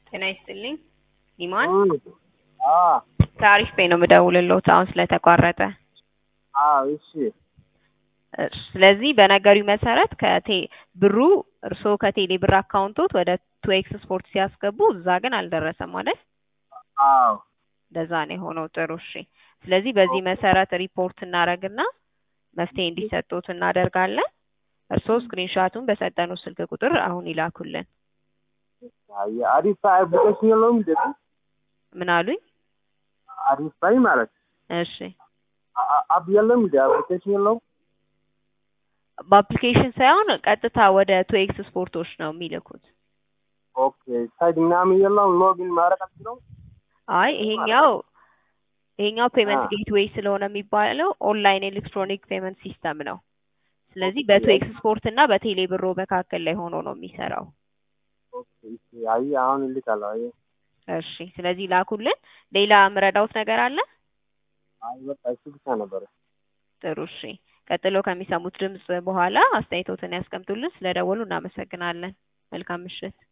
ጤና ይስጥልኝ ኢማን አዎ ከአሪፍ ፔይ ነው የምደውልልዎት አሁን ስለተቋረጠ። አዎ እሺ እሺ፣ ስለዚህ በነገሩኝ መሰረት ከቴ ብሩ እርስዎ ከቴሌ ብር አካውንቶት ወደ ቱ ኤክስ ስፖርት ሲያስገቡ እዛ ግን አልደረሰም አይደል? አዎ እንደዛ ነው የሆነው። ጥሩ እሺ። ስለዚህ በዚህ መሰረት ሪፖርት እናደርግና መፍትሄ እንዲሰጡት እናደርጋለን። እርስዎ ስክሪንሻቱን በሰጠነው ስልክ ቁጥር አሁን ይላኩልን። አይ አሪፍ ፓይ አፕሊኬሽን የለውም እንዴ? ምን አሉኝ? አሪፍ ፓይ ማለት እሺ አ- አፕ የለም እንዴ? አፕሊኬሽን የለውም? በአፕሊኬሽን ሳይሆን ቀጥታ ወደ ቱ ኤክስ ስፖርቶች ነው የሚልኩት። ኦኬ ሳይት ምናምን የለውም? ሎጊን ማድረግ አትችለው? አይ ይሄኛው ይሄኛው ፔመንት አ። ጌትዌይ ስለሆነ የሚባለው ኦንላይን ኤሌክትሮኒክ ፔመንት ሲስተም ነው። ስለዚህ በቱ ኤክስ ስፖርት እና በቴሌ ብሮ መካከል ላይ ሆኖ ነው የሚሰራው። ኦኬ እሺ። አይ አሁን እልካለሁ። አይ እሺ ስለዚህ ላኩልን። ሌላ ምረዳውት ነገር አለ? አይ በቃ እሱ ብቻ ነበረ። ጥሩ እሺ። ቀጥሎ ከሚሰሙት ድምጽ በኋላ አስተያየቶትን ያስቀምጡልን። ስለደወሉ እናመሰግናለን። መልካም ምሽት።